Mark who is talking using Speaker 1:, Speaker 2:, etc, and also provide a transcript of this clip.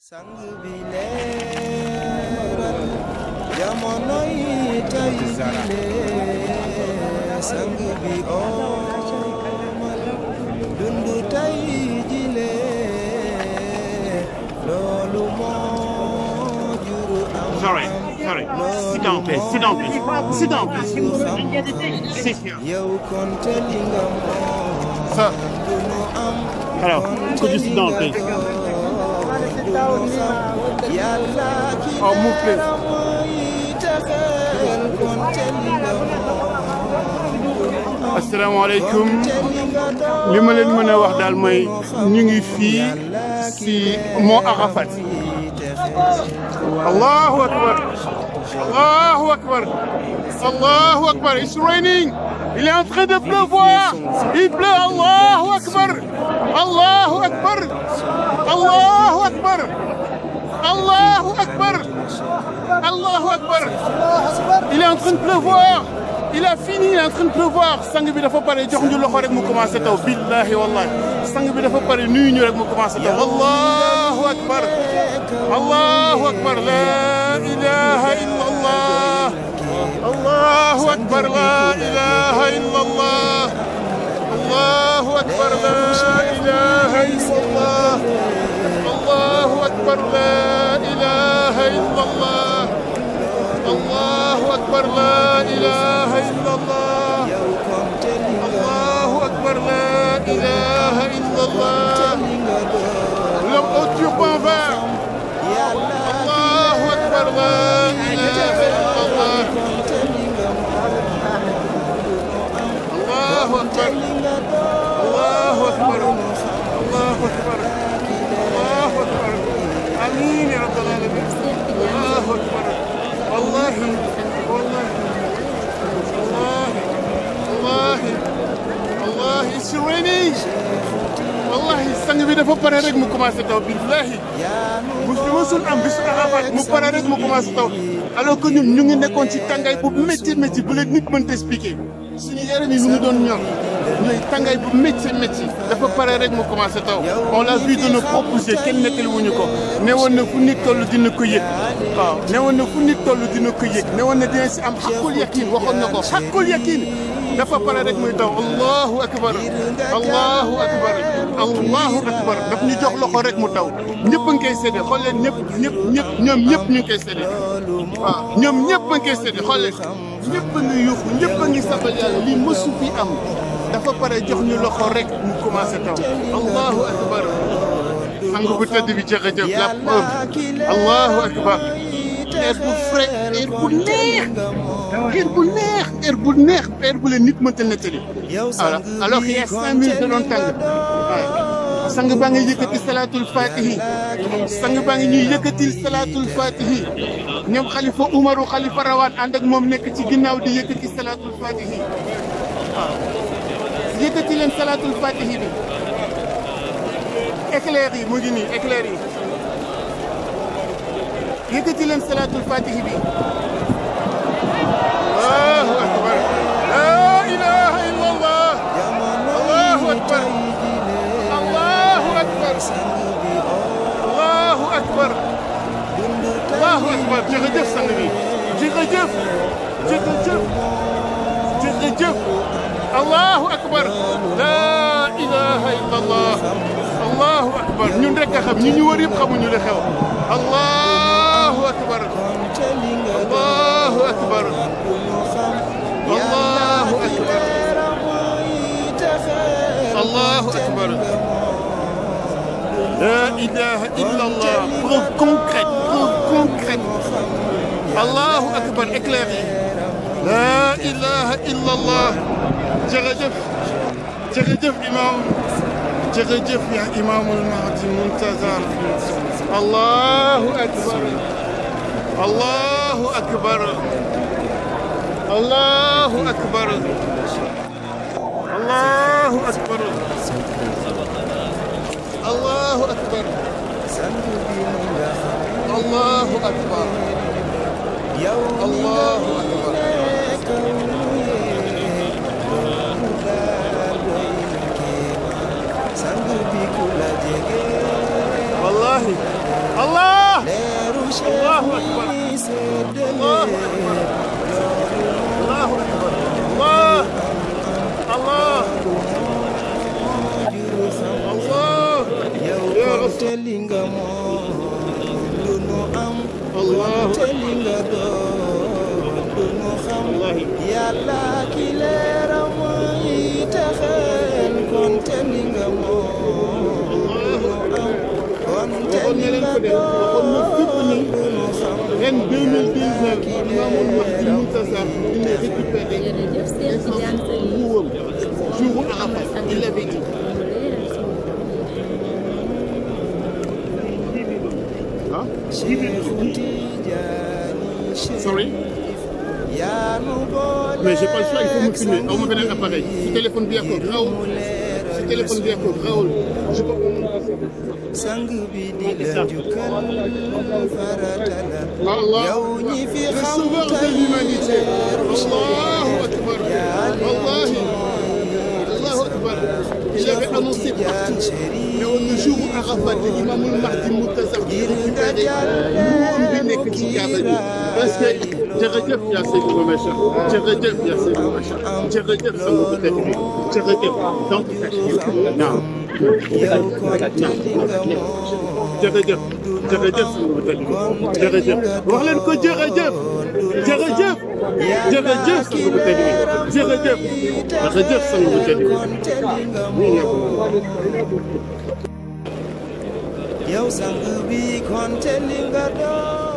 Speaker 1: sang bi leeral jamono yi tey jile sang bi omal dundu tey jile loolu moo juru am
Speaker 2: Sorry, sorry. Sit down, please. Sit down, please. Sit down, please. Sit here.
Speaker 1: yow konte li nga moom
Speaker 2: Sir,
Speaker 1: du nu am
Speaker 2: hello. Could you sit down, please?
Speaker 1: yàlla ki
Speaker 2: Oh, move, please.
Speaker 1: leeram mooy texeel konte li nga moom
Speaker 2: asalaamaaleykum
Speaker 1: te li nga doon
Speaker 2: li ma leen mën a wax daal mooy ñu ngi fii si Mont Arafat allahu akbar allahu akbar allahu akbar it's raining il est en train de pleuvoir il pleut allahu akbar allahu akbar allahu akbar allahu akbar allahu akbar il est en train de pleuvoir il a fini il est en train de pleuvoir sang bi dafa pare jox ñu loxo rek mu commencé taw billahi wallahi sang bi dafa pare nuyu ñu rek mu commencé taw allahu akbar allahu akbar la ilaha illa allah allahu akbar la ilaha illa allah allahu akbar la ilaha illa allah allahu akbar la ilaha illa allah الله أكبر لا إله إلا الله الله أكبر لا إله إلا الله l'homme au turban vert الله أكبر لا إله إلا الله الله أكبر الله أكبر الله أكبر الله أكبر آمين يا رب العالمين الله أكبر والله والله والله والله والله it's raining wallahi sang bi dafa pare rek mu commencé taw billahi mu fi musul am bisu Arafat mu pare rek mu commencé taw alors que ñun ñu ngi nekkoon ci tàngaay bu métti métti bu leen nit mënta expliquer suñu yaram yi ñu ngi doon ñor ñooy tàngaay bu métti métti dafa pare rek mu commencé taw on l'a vu de nos propres yeux kenn nettali wuñu ko ne woon na fu nit toll dina ko yëg waaw ne woon na fu nit toll dina ko yëg ne woon na dina si am xaqul yakin waxoon na ko xaqul yakin dafa pare rek muy taw allahu akbar allahu akbar allahu akbar daf ñu jox loxo rek mu taw ñëpp a ngi koy séddee xool leen ñëpp ñëpp ñëpp ñoom ñëpp ñu ngi koy séddee waaw ñoom ñëpp a ngi koy séddee xool leen ñëpp a ngi yuuxu ñëpp a ngi sabal yàlla lii mësu fi am dafa pare jox ñu loxo rek mu commencé taw allahu akbar sang bu tëdd bi jërëjëf la preuve allahu akbar air bu frais air bu neex air bu neex air bu neex air bu leen nit mënta nettali alors alors qu'il y a cinq minutes da doon tàng waaw sang baa ngi yëkkati salaatul fatihi sang baa ngi ñuy yëkkatil salaatul fatihi ñoom xalifa umaru xalifa rawaan ànd ak moom nekk ci ginnaaw di yëkkati salaatul fatihi waaw yëkkati leen salaatul fatihi bi éclair yi mu ngi nii éclair yi yëkkati leen salaatul fatihi bi allahu akbar la ilaha illa allah allahu akbar allahu akbar allahu akbar allahu akbar jërëjëf sang bi jërëjëf jërëjëf jërëjëf allahu akbar la ilaha illa allah allahu akbar ñun rek a xam ñi ñu wër yëpp xamuñu li xew allahu akbar allahu akbar allahu akbar allahu akbar la ilaha illa allah preuve concrète preuve concrète allahu akbar éclair yi la ilaha illa allah jërëjëf jërëjëf imam jërëjëf ya imaamul mahdi muntazar allahu akbar allahu akbar allahu akbar allahu akbar allahu akbar allahu akbar allahu akbar
Speaker 1: sang bi ku la jege
Speaker 2: wallahi allah
Speaker 1: moom lu nu am
Speaker 2: Allahu
Speaker 1: te li nga doon du nu xam
Speaker 2: wallahi
Speaker 1: yàlla ki leeram yi taxal kon te li nga moom du nu am kon te
Speaker 2: waxoon
Speaker 1: li
Speaker 2: na leen
Speaker 1: nga
Speaker 2: ko de waxoon na fépp ni
Speaker 1: doon du nu xam
Speaker 2: ren 2019 Imaamul Mahdi Muntasar dina récupérer
Speaker 3: jërëjëf Cheikh Tidiane Seye
Speaker 2: nguuram jour Arafat il l'avait dit ah
Speaker 1: Cheikhu Tijaani
Speaker 2: sorry
Speaker 1: yaa nu boole
Speaker 2: mais j'ai pas le choix il faut me filmer aw ma beneen appareil si téléphone bi yàqoo rawul si téléphone bi yàqoo rawul je peux
Speaker 1: sang bi di la jukkal farata la
Speaker 2: Allah
Speaker 1: yow ñi fi
Speaker 2: le
Speaker 1: xam
Speaker 2: sauveur de l'humanité Allahu akbar wallahi Allahu akbar il avait annoncé partout mais au jour où Arafat Imaamul Mahdi Muntasar di récupérer nguuram bi nekk ci Kaaba bi parce que jërëjëf yaa Seydou Macha jërëjëf yaa Seydou Macha jërëjëf sama ko teg bi jërëjëf donc naam
Speaker 1: yow kon te li nga moom
Speaker 2: jërëjëf jërëjëf sama ko teg bi jërëjëf wax leen ko jërëjëf jërëjëf jërëjëf sama ko teg bi jërëjëf jërëjëf sama ko teg bi
Speaker 1: kon te li nga moom yow sang bi kon te li nga doon